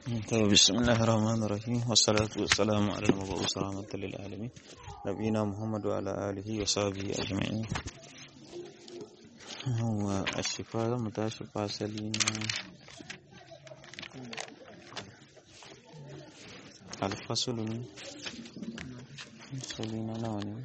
بسم الله الرحمن الرحيم والصلاة والسلام على المبعوث رحمة للعالمين نبينا محمد وعلى آله وصحبه أجمعين هو الشفاء متاشف فاصلين الفصل فاصلين نواني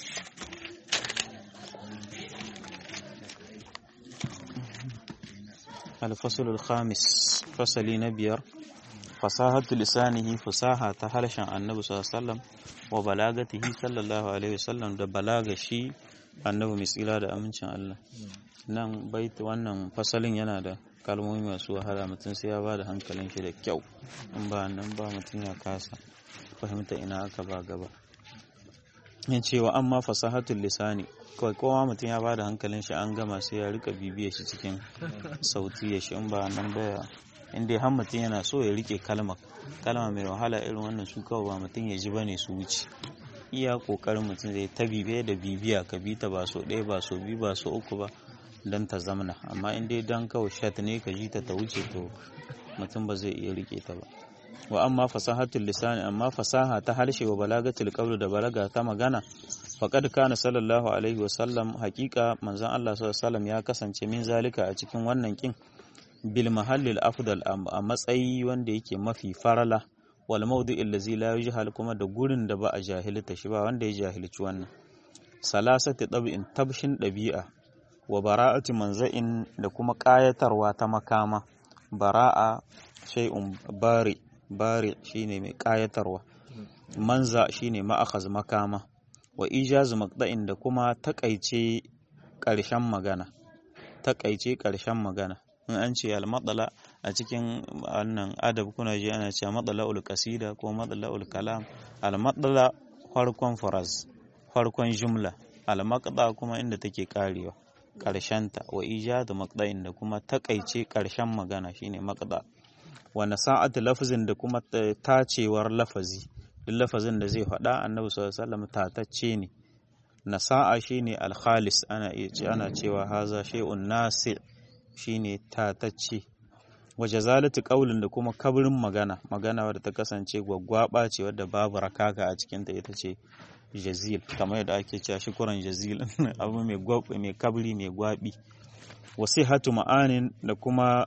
الفصل الخامس فصل نبير fasahatu lisanihi fasaha ta harshen annabi sallallahu wa balagatihi sallallahu alaihi wasallam da balaga shi annabi mai tsira da amincin Allah nan bait wannan fasalin yana da kalmomi masu wahala mutum sai ya bada hankalin shi da kyau in ba nan ba mutum ya kasa fahimta ina aka ba gaba yin cewa amma fasahatul lisani kawai kowa mutum ya bada hankalin shi an gama sai ya rika bibiya shi cikin sauti ya shi in ba nan baya inda har mutum yana so ya rike kalma kalma mai wahala irin wannan su kawai ba mutum ya ji bane su wuce iya kokarin mutum zai ta bibiya da bibiya ka bi ta ba so ɗaya ba so biyu ba so uku ba don ta zamana amma in dai dan kawai shat ne ka ji ta ta wuce to mutum ba zai iya rike ta ba wa amma fasahatul lisani amma fasaha ta harshe wa balagatul qawl da balaga ta magana faqad kana sallallahu alaihi wa sallam haqiqa manzon Allah sallallahu alaihi wa sallam ya kasance min zalika a cikin wannan kin bil mahallil afdal a matsayi wanda yake mafi farala wal mawdi'il allazi la yujhal kuma da gurin da ba a jahilta shi ba wanda ya jahilci wannan salasati tab'in tabshin dabi'a wa bara'ati manza'in da kuma kayatarwa ta makama bara'a shay'un bari bari shine mai kayatarwa manza shine ma'akhaz makama wa ijazu maqda'in da kuma takaice ƙarshen magana takaice ƙarshen magana in an ce al-matsala a cikin wannan adab kuna ji ana cewa matsala'ul kasida ko matsala'ul kalam al-matsala farkon faraz farkon jumla al-maqda kuma inda take karewa karshenta wa ijadu maqda'in da kuma takaice karshen magana shine maqda wa nasa'atu lafzin da kuma tacewar lafazi duk lafazin da zai faɗa annabi sallallahu alaihi wasallam tatacce ne nasa'a shine al-khalis ana ana cewa haza shay'un nasi' shine tatacce waje zalatu kaulin da kuma kabrin magana magana wadda ta kasance gwaggwaba ce wadda babu rakaka a cikinta ita ce jazil kamar yadda ake cewa shukuran jazil abu mai gwabbi mai kabri mai gwabi wasihatu ma'anin da kuma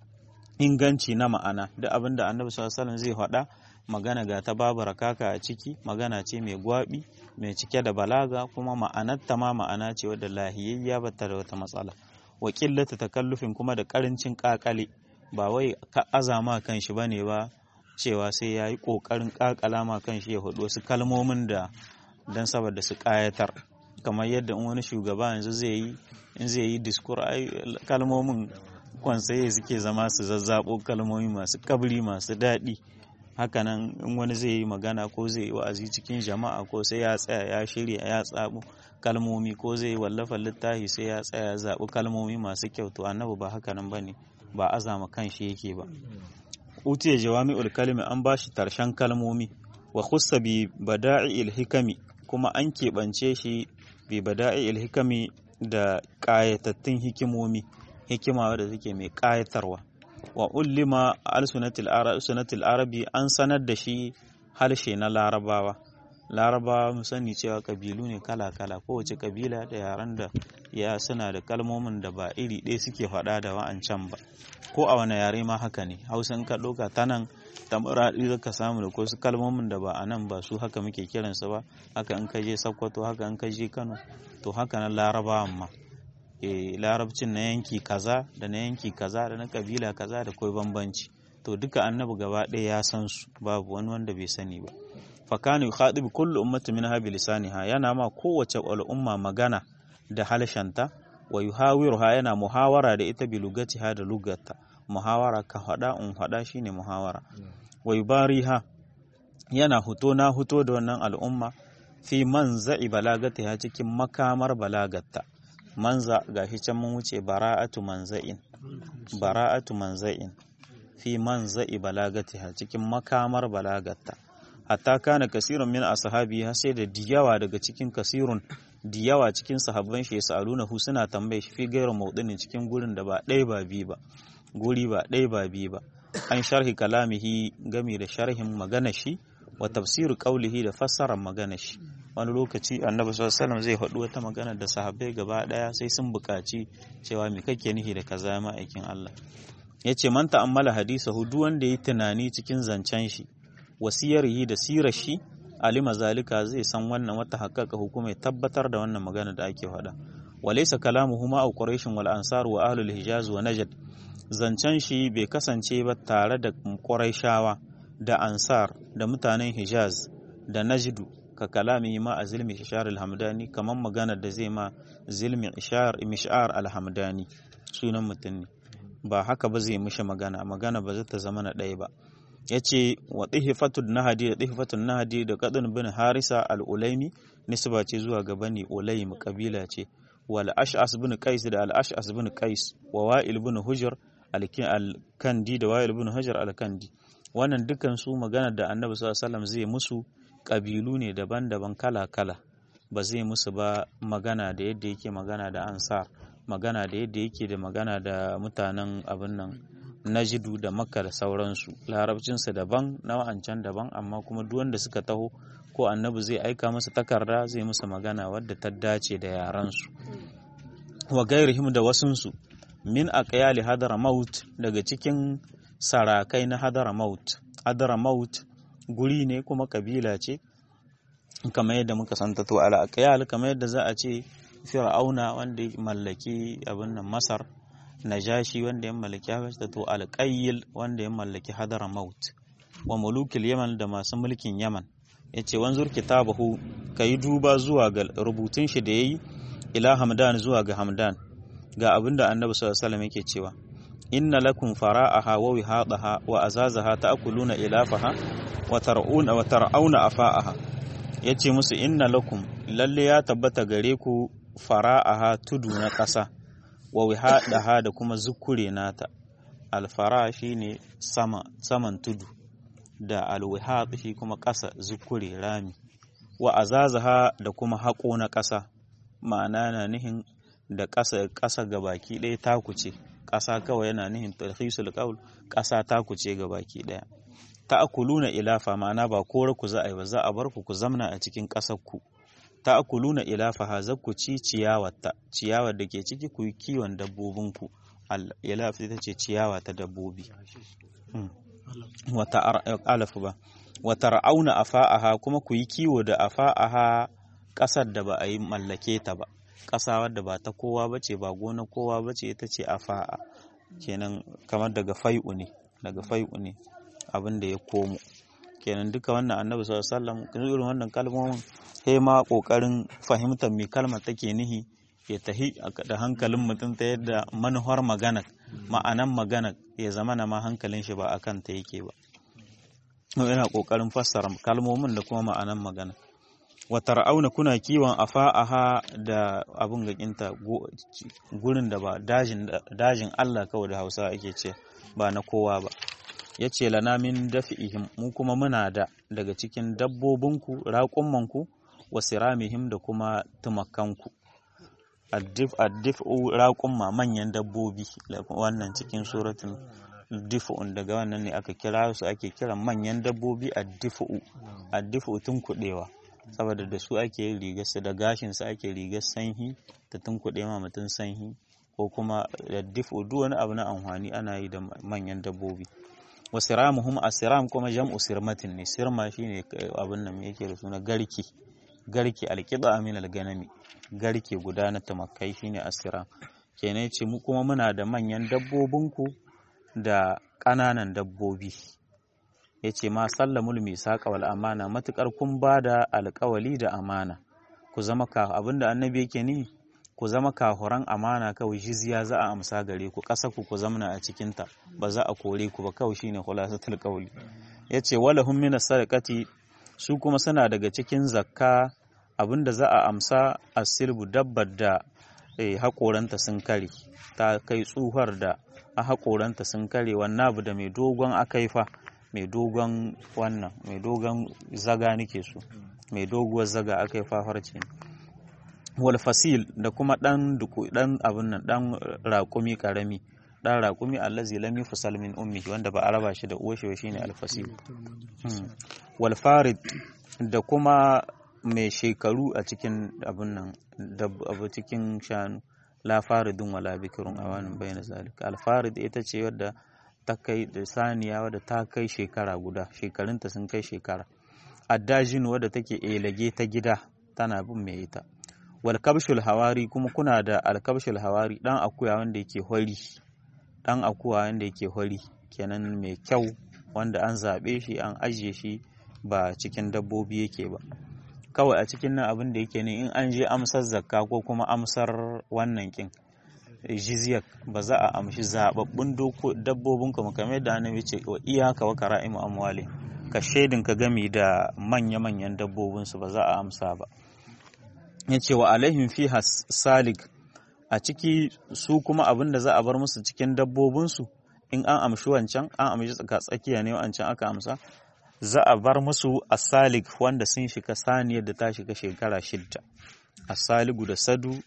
inganci na ma'ana duk abin da annabi sallallahu alaihi zai faɗa magana ga ta babu rakaka a ciki magana ce mai gwabi mai cike da balaga kuma ma'anarta ma ma'ana ce wadda lahiyayya bata da wata matsala wa ƙillata takallufin kuma da ƙarancin ƙaƙale ba wai ka azama kan shi bane ba cewa sai ya yi ƙoƙarin ƙaƙala ma kan shi ya hudu wasu kalmomin da don saboda su ƙayatar kamar yadda in wani shugaba yanzu zai yi in zai yi diskur ai kalmomin kwansaye suke zama su zazzabo kalmomi masu kabri masu daɗi hakanan in wani zai yi magana ko zai yi wa'azi cikin jama'a ko sai ya tsaya ya shirya ya tsabo kalmomi ko zai yi wallafa littafi sai ya tsaya ya zaɓi kalmomi masu kyau to annabi ba hakanan bane ba azama kan shi yake ba utiya jawami'ul kalimi an bashi tarshen kalmomi wa khussa bi bada'i'il hikami kuma an keɓance shi bi bada'i'il hikami da ƙayatattun hikimomi hikima wadda take mai ƙayatarwa wa ullima alsunatil arabi an sanar da shi harshe na larabawa larabawa mu sani cewa kabilu ne kala-kala kowace kabila da yaren da ya suna da kalmomin da ba iri ɗaya suke faɗa da wa'ancan ba ko a wani yare ma haka ne hausan ka ɗauka ta nan tamuraɗi za ka samu da wasu kalmomin da ba a nan ba su haka muke kiransu ba haka in ka je sokoto haka in ka je kano to haka na larabawan ma e, larabcin na yanki kaza da na yanki kaza da na kabila kaza da kai bambanci to duka annabi gaba ɗaya ya san su babu wani wanda bai sani ba fakanu khadibi kullu ummati minha bi lisaniha yana ma kowace al'umma magana da halshanta wa yuhawiruha yana muhawara da ita bi lugatiha da lugarta muhawara ka hada un hada shine muhawara wa yubariha yana huto na huto da wannan al'umma fi manza'i balagatiha cikin makamar balagatta manza gashi can mun wuce bara'atu manza'in bara'atu manza'in fi manza'i balagatiha cikin makamar balagatta hatta kana kasirun min ashabi har sai da diyawa daga cikin kasirun diyawa cikin sahabban shi yasaluna hu suna tambaye shi fi gairu maudinin cikin gurin da ba ɗaya ba biyu ba guri ba ɗaya ba biyu ba an sharhi kalamihi gami da sharhin magana shi wa tafsiru qaulihi da fassarar magana shi wani lokaci annabi sallallahu alaihi zai faɗi wata magana da sahabbai gaba daya sai sun buƙaci cewa me kake nihi da kaza ma aikin Allah yace man ta'ammala hadisahu duk wanda yi tunani cikin zancen shi wasiyarihi da sirar shi alima zalika zai san wannan wata haƙaƙa hukuma ya tabbatar da wannan magana da ake faɗa walaysa kalamuhu ma quraish wal ansar wa ahlul hijaz wa najd zancen shi bai kasance ba tare da quraishawa da ansar da mutanen hijaz da najdu ka kalami ma a zilmi ishar alhamdani kamar magana da zai ma zilmi ishar mishar alhamdani sunan mutum ne ba haka ba zai mishi magana magana ba zai ta zama na ɗaya ba ya ce wa ɗihifatun nahadi da ɗihifatun nahadi da kaɗin bin harisa al'ulaimi nisba ce zuwa ga bani ulaim kabila ce wal ash'as bin qais da al ash'as bin qais wa wa'il bin hujr al-kandi da wa'il bin hujr al-kandi wannan dukan su magana da annabi sallallahu alaihi wasallam zai musu kabilu ne daban-daban kala-kala ba zai musu ba magana da yadda yake magana da ansar magana da yadda yake da magana da mutanen abin nan najidu da makka da sauransu larabcinsa daban na wa'ancan daban amma kuma duk wanda suka taho ko annabi zai aika masa takarda zai musu magana wadda ta dace da yaransu wa gairihim da wasunsu min aqyali hadara maut daga cikin sarakai na hadara maut hadara maut guri ne kuma kabila ce kamar yadda muka santa to ala aqyal kamar yadda za a ce fir'auna wanda ya mallaki abin nan masar najashi wanda ya mallaki habasha to alqayyil wanda ya mallaki hadara maut wa mulukil yaman da masu mulkin yaman yace wanzur kitabahu kai duba zuwa ga rubutun shi da yayi ila hamdan zuwa ga hamdan ga abinda annabi sallallahu alaihi wasallam yake cewa inna lakum fara'aha wa wihadaha wa azazaha ta'kuluna ilafaha wa tar'una wa tar'auna afa'aha yace musu inna lakum lalle ya tabbata gare ku fara'aha tudu na ƙasa wa wihadaha da kuma zukure nata alfara shine sama saman tudu da alwihad shi kuma ƙasa zukure rami wa azazaha da kuma haƙo na ƙasa ma'ana na nihin da ƙasa ƙasa gabaki ɗaya taku ce ƙasa kawai yana nihin tarhisul qaul ƙasa taku ce gabaki ɗaya ta'kuluna ilafa ma'ana ba kore ku za a yi ba za a bar ku ku zamna a cikin ƙasar ku ta'kuluna ilafa ha za ku ci ciyawarta ciyawar da ke ciki ku yi kiwon dabbobin ku al ilaf ita ce ciyawa ta dabbobi wata alaf ba wata ra'auna afa'aha kuma ku yi kiwo da afa'aha ƙasar da ba a yi mallake ta ba ƙasa wadda ba ta kowa ba ce ba gona kowa ba ce ita ce afa'a kenan kamar daga fai'u ne daga fai'u ne abin da ya komo kenan duka wannan annabi sallallahu alaihi wasallam irin wannan kalmomin sai ma kokarin fahimtar me kalmar take nihi ya tahi da hankalin mutum ta yadda manuhar magana ma'anan magana ya zama na ma hankalin shi ba akan ta yake ba yana kokarin fassara kalmomin da kuma ma'anan magana wata ra'auna kuna kiwon afa'aha da abin gakinta gurin da ba dajin Allah kawai da hausa ake ce ba na kowa ba ya ce lana min dafi'ihim mu kuma muna da daga cikin dabbobinku raƙummanku wa siramihim da kuma tumakanku addif addif'u raƙumma manyan dabbobi wannan cikin suratun dif'un daga wannan ne aka kira su ake kiran manyan dabbobi addif'u addif'u tun kuɗewa saboda da su ake yin rigar su da gashin su ake rigar sanhi ta tunkuɗe ma mutum sanhi ko kuma da difo duk wani abu na amfani ana yi da manyan dabbobi wa siramuhum asiram kuma jam'u sirmatin ne sirma shine abin nan yake da suna garki garki alqida min alganami garke guda na tumakai shine asiram kenan ce mu kuma muna da manyan dabbobinku da ƙananan dabbobi ya ce ma sallamul misaqa wal amana matukar kun ba da alƙawali da amana ku zama ka abinda annabi yake ni ku zama kahuran amana kawai jizya za a amsa gare ku ƙasa ku ku zamna a cikin ta ba za a kore ku ba kawai shine khulasatul qawli yace walahum min sadaqati su kuma suna daga cikin zakka abinda za a amsa asilbu dabbar da haƙoranta sun kare ta kai tsuhar da a haƙoranta sun kare wannan abu da mai dogon akaifa mai dogon wannan mai dogon zaga nake so mai doguwar zaga aka yi fafarci wal fasil da kuma dan duku dan abin nan dan raƙumi karami dan raƙumi allazi lam yufsal min ummi wanda ba a raba shi da uwar shi shine alfasihu wal farid da kuma mai shekaru a cikin abun nan abu cikin shanu la faridun wala bikirun awanin bayan zalika al farid ita ce wadda ta kai da saniya wadda ta kai shekara guda shekarunta sun kai shekara addajin wadda take elage ta gida tana bin mai ita wal kabshul hawari kuma kuna da al kabshul hawari dan akuya wanda yake hori dan akuya wanda yake hori kenan mai kyau wanda an zabe shi an ajiye shi ba cikin dabbobi yake ba kawai a cikin nan abin da yake ne in an je amsar zakka ko kuma amsar wannan kin jizyar ba za a amshi zababbun dabbobin kuma kamar da annabi ce wa iyaka wa kara'imu amwali ka shaidin ka gami da manya-manyan dabbobinsu ba za a amsa ba ya ce wa alaihim fi salik a ciki su kuma abin da za a bar musu cikin dabbobinsu in an amshi wancan an amshi tsaka tsakiya ne wancan aka amsa za a bar musu asalik wanda sun shiga saniyar da ta shiga shekara shidda asaligu da sadu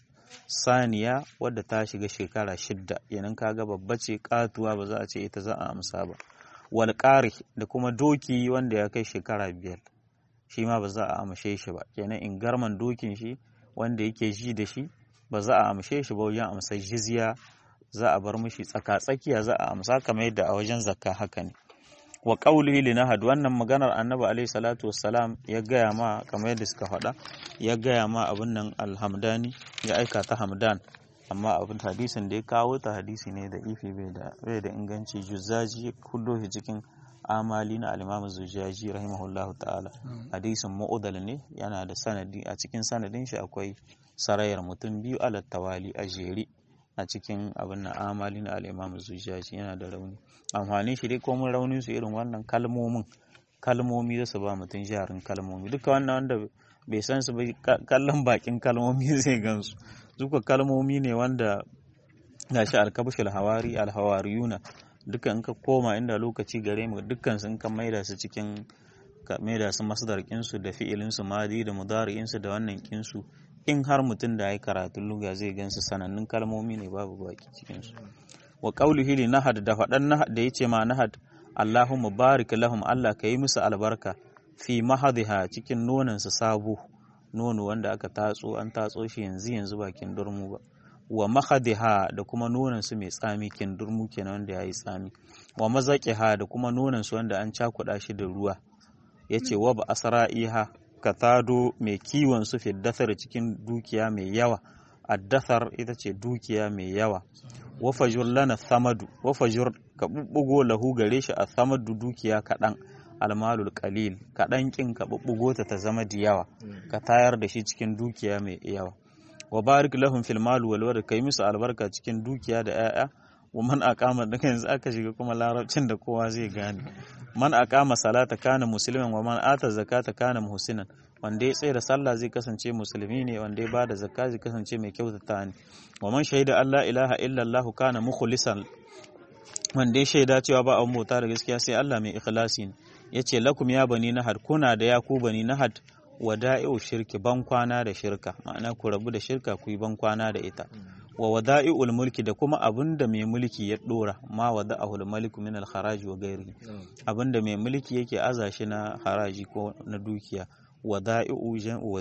saniya wadda ta shiga shekara shidda yanin kaga babba ce katuwa ba za a ce ita za a amsa ba wal da kuma doki wanda ya kai shekara biyar shi ma ba za a amshe shi ba kenan in garman dokin shi wanda yake ji da shi ba za a amshe shi ba wajen amsar jizya za a bar mishi tsaka tsakiya za a amsa kamar yadda a wajen zakka haka ne wa qawlihi li nahad wannan maganar annabi alaihi salatu wassalam ya gaya ma kamar yadda suka faɗa ya gaya ma abin nan alhamdani ya aika ta hamdan amma abin hadisin da ya kawo ta hadisi ne da ifi bai da bai da inganci juzaji kullo shi cikin amali na al-imam zujaji rahimahullahu ta'ala hadisin mu'udal ne yana da sanadi a cikin sanadin shi akwai sarayar mutum biyu ala tawali a jere a cikin abin na amali na al-imam zujaji yana da rauni amfanin shi dai komun raunin su irin wannan kalmomin kalmomi da su ba mutum jarin kalmomi duka wannan wanda bai san su ba kallon bakin kalmomi zai gansu duka kalmomi ne wanda gashi alkabshul hawari alhawariyuna duka in ka koma inda lokaci gare mu dukkan sun kan maida su cikin ka maida su masdar kinsu da fi'ilin su madi da mudari'in su da wannan kinsu in har mutum da ya karatun luga zai gansu sanannun kalmomi ne babu baki cikin su wa qawlihi li nahad da fadan nahad da yace ma nahad Allahumma barik lahum Allah ka yi musu albarka fi mahadiha cikin nonon su sabo nono wanda aka tatso an tatso shi yanzu yanzu bakin durmu ba wa mahadiha da kuma nonon su mai tsami kin durmu kenan wanda yayi tsami wa mazaqiha da kuma nonon su wanda an cakuɗa shi da ruwa yace wa ba asra'iha ka tado mai kiwon su fi dasar cikin dukiya mai yawa addasar ita ce dukiya mai yawa wa fajur lana samadu wa fajur ka bubbugo lahu gare shi a samadu dukiya kaɗan almalul qalil kaɗan kin ka bubbugo ta ta zama da yawa ka tayar da shi cikin dukiya mai yawa wa barik lahum fil mal wal walad kai musu albarka cikin dukiya da 'ya'ya wa man aqama da yanzu aka shiga kuma larabcin da kowa zai gane man aqama salata kana musliman wa man ata zakata kana muhsinan wanda ya tsaye da sallah zai kasance musulmi ne wanda ya bada zakka zai kasance mai kyautata ne wa man shaida Allah ilaha illallah kana mukhlisan wanda ya shaida cewa ba abun bauta da gaskiya sai Allah mai ikhlasi ne yace lakum ya bani nahad kuna da ya ku bani nahad wada'i'u shirki ban kwana da shirka ma'ana ku rabu da shirka ku yi ban kwana da ita wa wada'i'ul mulki da kuma abinda mai mulki ya dora ma wada'ahul maliku min al-haraji wa ghairihi abinda mai mulki yake aza shi na haraji ko na dukiya wada'i'u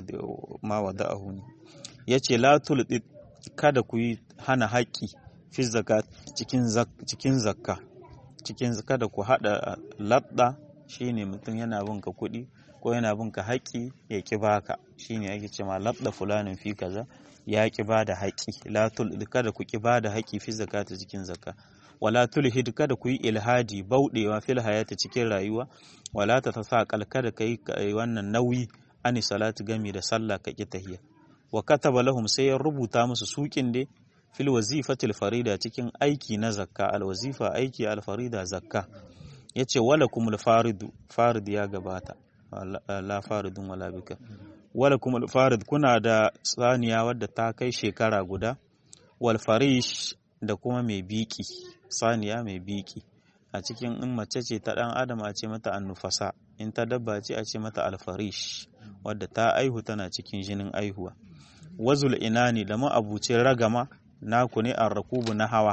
ma wada'ahu ne yace la tulqit kada ku yi hana haƙƙi fi zakat cikin cikin zakka cikin kada ku hada labda shine mutum yana bin ka kuɗi ko yana bin ka haƙƙi ya ki baka shine ake cewa labda fulanin fi kaza ya ki ba da haƙƙi la kada ku ki ba da haƙƙi fi zakata cikin zakka wala tulhid kada ku yi ilhadi bauɗewa fil hayati cikin rayuwa wala ta tasaqal kada kai wannan nauyi ani salatu gami da sallah ka ki tahiyya wa kataba lahum sai ya rubuta musu sukin dai fil wazifatil farida cikin aiki na zakka al wazifa aiki al farida zakka yace wala kumul faridu farid ya gabata la faridun wala bika wala kumul farid kuna da saniya wadda ta kai shekara guda wal farish da kuma mai biki saniya mai biki a cikin in mace ce ta dan adam a ce mata annufasa in ta dabba ce a ce mata alfarish wadda ta aihu tana cikin jinin aihuwa wazul inani da ma'abucin ragama naku ne an rakubu na hawa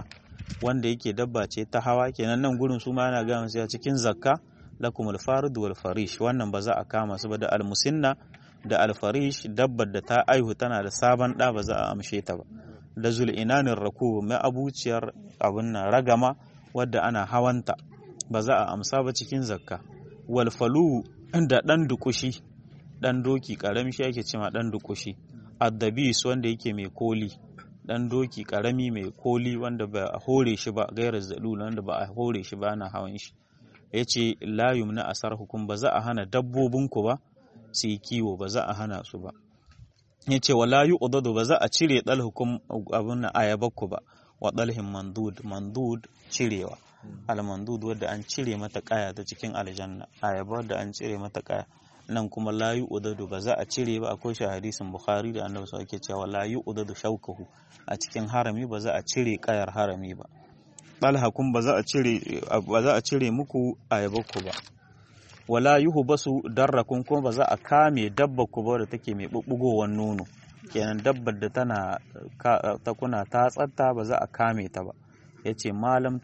wanda yake dabba ce ta hawa kenan nan gurin su ma yana ga musu a cikin zakka lakumul farid wal farish wannan ba za a kama su ba da almusinna da alfarish dabbar da ta aihu tana da sabon ɗa ba za a amshe ta ba da zul'inanin raku mai abuciyar abin nan ragama wadda ana hawanta ba za a amsa ba cikin zakka walfalu da ɗan dukushi ɗan doki ƙarami shi ake cema ɗan dukushi addabis wanda yake mai koli ɗan doki ƙarami mai koli wanda ba a hore shi ba gairar zalul wanda ba a hore shi ba ana hawan shi ya ce layum na asar hukum ba za a hana dabbobinku ba su yi kiwo ba za a hana su ba ya ce wala yi udadu ba za a cire ɗal hukum abin na ayabakku ba wa ɗalhin mandud mandud cirewa almandud wadda an cire mata kaya ta cikin aljanna ayaba wadda an cire mata kaya nan kuma la yi udadu ba za a cire ba akwai shi hadisin bukhari da annabi sa ake cewa la yi udadu shaukahu a cikin harami ba za a cire kayar harami ba ɗalha kun ba za a cire ba za a cire muku ayabakku ba wala yuhu basu darrakun kuma ba za a kame dabbar ku ba da take mai bubbugowar nono kenan dabbar da tana ta kuna ta tsatta ba za a kame ta ba yace malam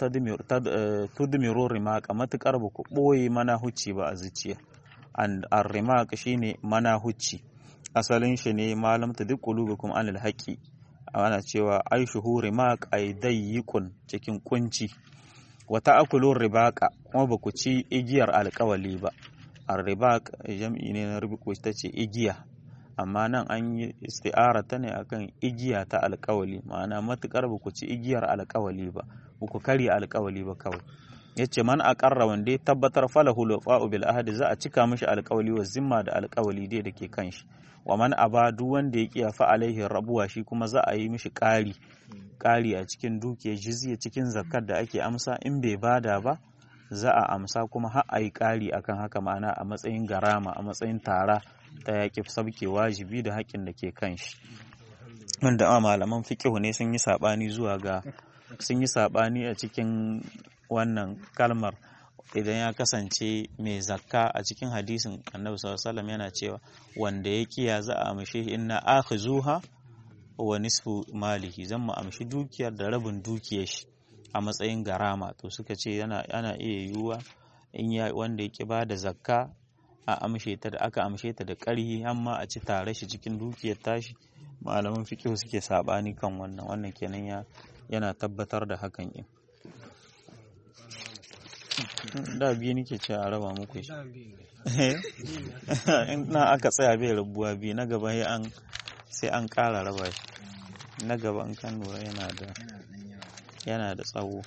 tudmiru rimaka matukar ba ku boye mana hucci ba a zuciya an rimaq shine mana hucci asalin shi ne malam ta duk qulubukum anil haqi ana cewa aishuhu rimaq ay dayyikun cikin kunci wata akulun ribaka kuma ba ku ci igiyar alkawali ba arribak jam'i ne na rubiku ta ce igiya amma nan an yi isti'ara ta ne akan igiya ta alkawali ma'ana matukar ba ku ci igiyar alkawali ba ba ku karya alkawali ba kawai ya ce man aqarra wanda ya tabbatar falahu lufa'u bil ahdi za a cika mishi alkawali wa zimma da alkawali dai da ke kan shi wa man aba duk wanda ya kiya fa alaihi rabuwa shi kuma za a yi mishi ƙari ƙari a cikin dukiyar jizya cikin zakkar da ake amsa in bai bada ba za a amsa kuma har a yi ƙari akan haka ma'ana a matsayin garama a matsayin tara ta yaƙi sabke wajibi da haƙƙin da ke kan shi wanda a malaman fiƙihu ne sun yi saɓani zuwa ga sun yi saɓani a cikin wannan kalmar idan ya kasance mai zakka a cikin hadisin annabi sallallahu yana cewa wanda ya kiya za a amshe inna akhizuha wa nisfu malihi zan mu amshi dukiyar da rabin dukiyar shi a matsayin garama to suka ce yana ana iya yiwuwa in ya wanda yake ba da zakka a amshe ta da aka amshe ta da ƙarhi amma a ci tare shi cikin dukiyar tashi malaman fiqh suke sabani kan wannan wannan kenan ya yana tabbatar da hakan in da biyu nake ce a raba muku shi in na aka tsaya bai rabuwa biyu na gaba sai an sai an ƙara raba shi na gaba in kan lura yana da yana da tsawo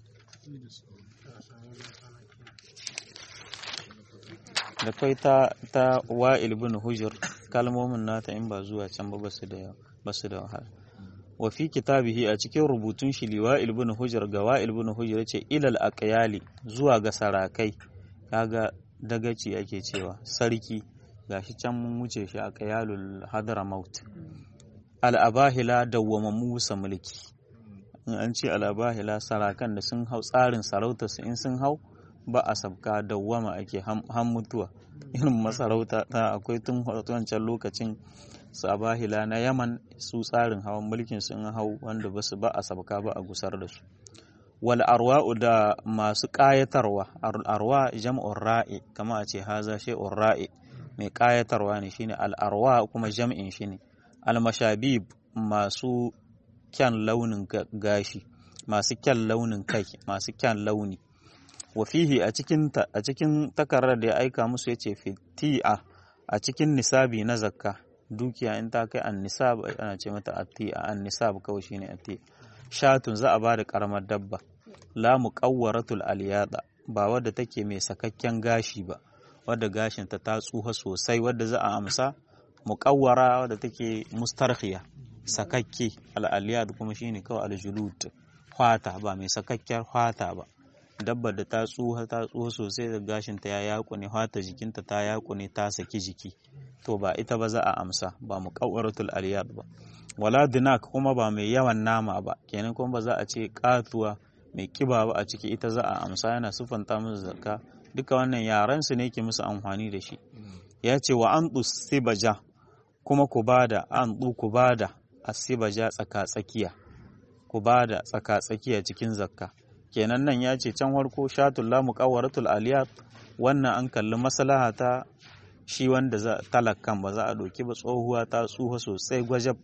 da kai ta ta wa'il bin hujur kalmomin nata in ba zuwa can ba basu da basu da wahala wa fi kitabihi a cikin rubutun shi liwa'il bin hujur ga wa'il bin hujur yace ilal aqyali zuwa ga sarakai kaga dagaci ake cewa sarki gashi can mun wuce shi aqyalul hadramaut al abahila dawwama musa mulki in an ce al abahila sarakan da sun hau tsarin sarauta su in sun hau ba a sabka dawwama ake han mutuwa irin masarauta ta akwai tun wancan lokacin sabahila na yaman su tsarin hawan mulkin sun hau wanda ba su ba a sabka ba a gusar da su wal arwa'u da masu ƙayatarwa arwa jam'ur ra'i kama a ce haza shay'ur ra'i mai ƙayatarwa ne shine al arwa kuma jam'in shi ne al mashabib masu kyan launin gashi masu kyan launin kai masu kyan launi wa fihi a cikin a cikin takarar da ya aika musu yace fiti'a a cikin nisabi na zakka dukiya in ta kai an nisab ana ce mata ati'a an nisab kawai shine ati'a shatun za a ba da karamar dabba la muqawwaratul aliyada ba wadda take mai sakakken gashi ba wadda gashin ta ta tsuha sosai wadda za a amsa muqawwara wadda take mustarkhiya sakakke al aliyad kuma shine kawai aljulud hwata ba mai sakakkiyar hwata ba dabbar da ta tsuha ta tsuha sosai da gashin ta ya yakune hwata jikinta ta yakune ta saki jiki to ba ita ba za a amsa ba muqawwaratul aliyad ba wala dinak kuma ba mai yawan nama ba kenan kuma ba za a ce katuwa mai kiba ba a ciki ita za a amsa yana sufanta musu zakka duka wannan yaran su ne ke musu amfani da shi ya ce wa an sibaja kuma ku bada an ku bada asibaja tsaka tsakiya ku ba da tsaka tsakiya cikin zakka kenan nan ya ce can harko shatul la muqawwaratul aliyat wannan an kalli maslaha ta shi wanda za talakan ba za a ɗauki ba tsohuwa ta tsuha sosai gwajab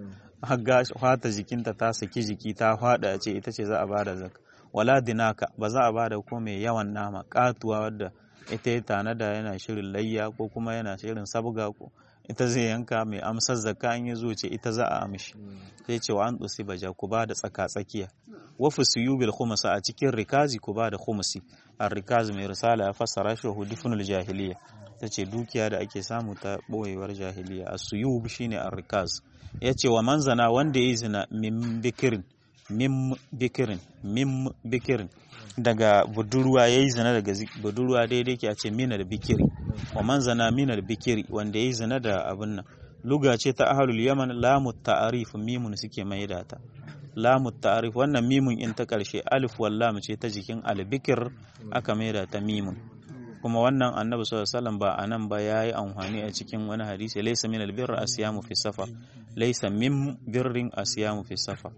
har fata jikinta ta saki jiki ta fada ce ita ce za a bada zakka wala dinaka ba za a bada ko mai yawan nama katuwa wadda ita ya tanada yana shirin layya ko kuma yana shirin sabga ko ita zai yanka mai amsar zakka an yi zo ce ita za a amshi sai ce wa an tsusi baja ku ba da tsaka tsakiya wa fusiyu bil khumsa a cikin rikazi ku ba da khumsi ar rikazi mai risala ya fassara shi wa hudifunul jahiliya ta ce dukiya da ake samu ta boyewar jahiliya as-suyub shine ar rikaz yace wa manzana wanda yayi zina min bikirin min bikirin min bikirin daga budurwa ya yi zina daga budurwa daidai ke a ce minar bikiri wa man zana minar bikiri wanda ya yi zina da abin nan luga ce ta ahalul yaman lamu ta'arif mimun suke mai da ta lamu ta'arif wannan mimun in ta karshe alif wallam ce ta jikin albikir aka mai da ta mimun kuma wannan annabi sallallahu alaihi wasallam ba anan ba yayi amfani a cikin wani hadisi laysa min albirr asyamu fi safar laysa min birrin asyamu fi safar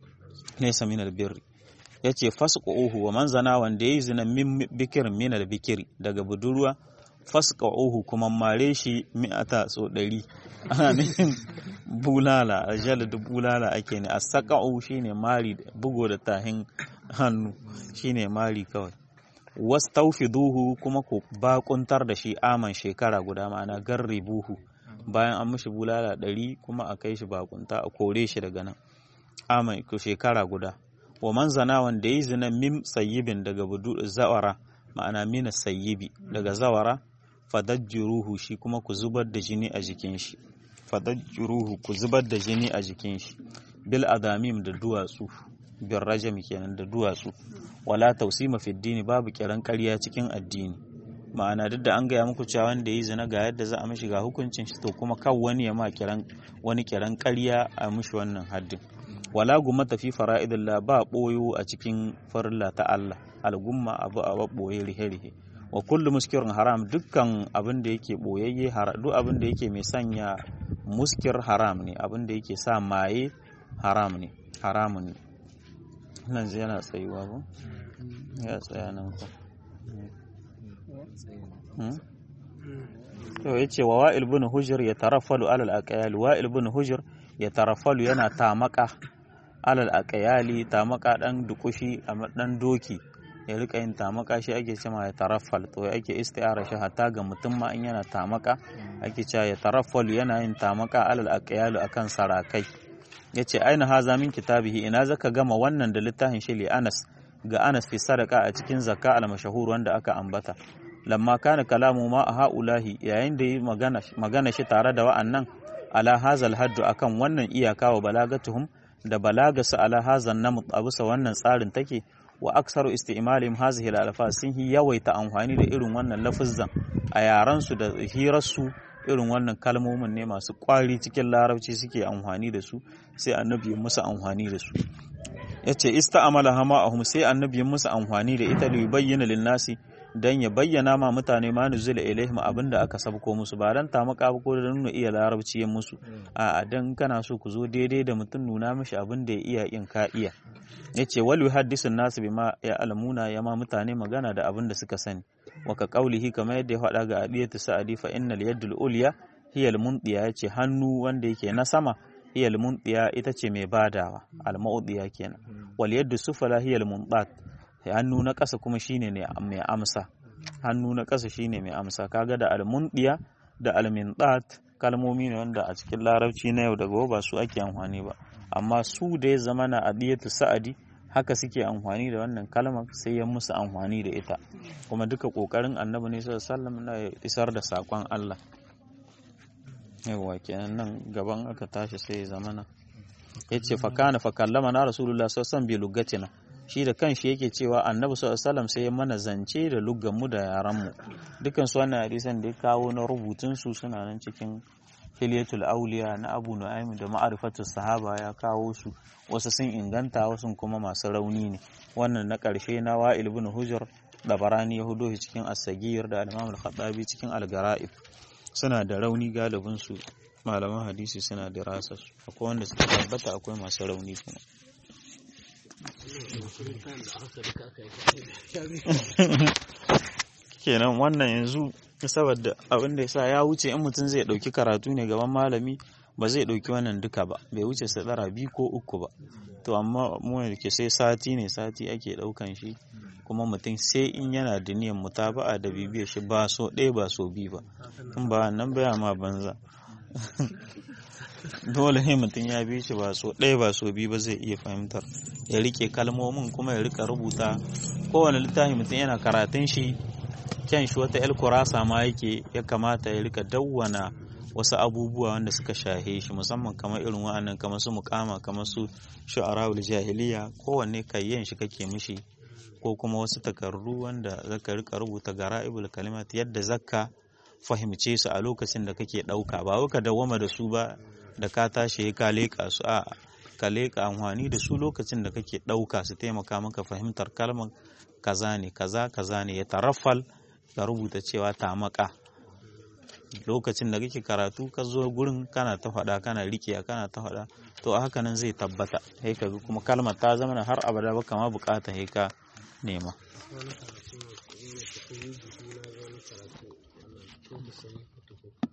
laysa min albirri ya ce fasqa'uhu wa man zana wanda yayi zina min bikir min bikiri daga budurwa fasqa'uhu kuma mare shi mi'ata so ɗari ana nufin bulala ajal da bulala ake ne asqa'u shine mari bugo da tahin hannu shine mari kawai wastawfiduhu kuma ku bakuntar da shi aman shekara guda ma'ana garribuhu bayan an mishi bulala ɗari kuma a kai shi bakunta a kore shi daga nan aman shekara guda wa man zana wanda yi zina mim sayyibin daga budu zawara ma'ana mina sayyibi daga zawara fadajjuruhu shi kuma ku zubar da jini a jikin shi fadajjuruhu ku zubar da jini a jikin shi bil adamim da duwatsu bil rajam kenan da duwatsu wala tausima fi dini babu kiran ƙarya cikin addini ma'ana duk da an gaya muku cewa wanda yi zina ga yadda za a mishi ga hukuncin shi to kuma kan wani ya ma kiran wani kiran ƙarya a mishi wannan haddin wala gumata fi fara'idillah ba boyo a cikin farilla ta Allah algumma abu a boye rihe-rihe wa kullu muskirin haram dukkan abin da yake boyayye duk abin da yake mai sanya muskir haram ne abin da yake sa maye haram ne haramun ne nan yana tsayuwa ba ya tsaya nan ko to yace wa wa'il bin hujr ya taraffalu alal aqyal wa'il bin hujr ya taraffalu yana tamaka alal aqyali tamaka dan dukushi a dan doki ya rika yin tamaka shi ake cewa ya taraffal to ake isti'ara shi hatta ga mutum ma in yana tamaka ake cewa ya taraffalu yana yin tamaka alal aqyalu akan sarakai yace aina haza min kitabihi ina zaka gama wannan da littafin shi li Anas ga Anas fi sadaka a cikin zakka al mashhur wanda aka ambata lamma kana kalamu ma a haulahi yayin da yi magana magana shi tare da wa'annan ala hazal haddu akan wannan iyaka wa balagatuhum da balagasa ala hazan namut abusa wannan tsarin take wa aksaru isti'malihim hazihi al-alfaz sun yi yawaita amfani da irin wannan lafuzzan a yaran su da hirar su irin wannan kalmomin ne masu kwari cikin larabci suke amfani da su sai annabi ya musu amfani da su yace ista'amala hama ahum sai annabi ya musu amfani da ita li bayyana lin-nasi dan ya bayyana ma mutane ma nuzula ilaihim abinda aka sabko musu ba dan tamaka ba ko da nuna iya larabci ya musu a dan kana so ku zo daidai da mutum nuna mishi abin da ya iya in ka iya yace wal yuhaddisun nasu bima ya alamuna ya ma mutane magana da abin da suka sani wa ka qaulihi kamar yadda ya faɗa ga adiyatu sa'adi fa innal yadul ulya hiya al mundiya yace hannu wanda yake na sama hiya al mundiya ita ce mai badawa al maudiya kenan wal yaddu sufala hiya al mundat hannu na ƙasa kuma shine ne mai amsa hannu na ƙasa shine mai amsa kaga da almundiya da almindat kalmomi ne wanda a cikin larabci na yau da gobe ba su ake amfani ba amma su da ya zama na adiyatu sa'adi haka suke amfani da wannan kalmar sai ya musu amfani da ita kuma duka kokarin annabi ne sallallahu alaihi wasallam na isar da sakon Allah yawa kenan nan gaban aka tashi sai ya zamana yace fa kana fa kallama na rasulullah sallallahu alaihi wasallam bi lugatina shi da kanshi yake cewa annabi sallallahu alaihi sai ya mana zance da mu da yaranmu dukan su wannan hadisan da ya kawo na rubutun su suna nan cikin hilyatul auliya na abu nu'aym da ma'rifatus sahaba ya kawo su wasu sun inganta wasu kuma masu rauni ne wannan na karshe na wa'il ibn hujr da barani ya hudo shi cikin as-sagir da al-imam al-khattabi cikin al-gara'ib suna da rauni galibin su malaman hadisi suna da rasa su akwai wanda suka tabbata akwai masu rauni kuma kenan wannan yanzu saboda abin da yasa ya wuce in mutum zai dauki karatu ne gaban malami ba zai dauki wannan duka ba bai wuce sadara biyu ko uku ba to amma mu da ke sai sati ne sati ake daukan shi kuma mutum sai in yana da niyyar mutaba'a da bibiyar shi ba so ɗaya ba so biyu ba in ba nan baya ma banza dole ne mutum ya bi shi ba so ɗaya ba so biyu ba zai iya fahimtar ya rike kalmomin kuma ya rika rubuta kowane littafi mutum yana karatun shi kyan shi wata kurasa ma yake ya kamata ya rika dawwana wasu abubuwa wanda suka shahe shi musamman kamar irin wa'annan kamar su mukama kamar su shu'ara'ul jahiliya kowanne kayyan shi kake mishi ko kuma wasu takardu wanda zaka rika rubuta gara'ibul kalimat yadda zakka fahimce su a lokacin da kake ɗauka ba wai ka dawwama da su ba da ka tashi ka leƙa su a ka leƙa amfani da su lokacin da kake ɗauka su taimaka maka fahimtar kalmar kaza ne kaza kaza ne ya taraffal ka rubuta cewa ta maka lokacin da kake karatu ka zo gurin kana ta faɗa kana riƙe kana ta faɗa to a haka nan zai tabbata sai ka kuma kalmar ta zama har abada ba kama bukata sai ka nema wani karatu ne kuma ya tafi yi jiki na ga wani karatu ana cikin da sani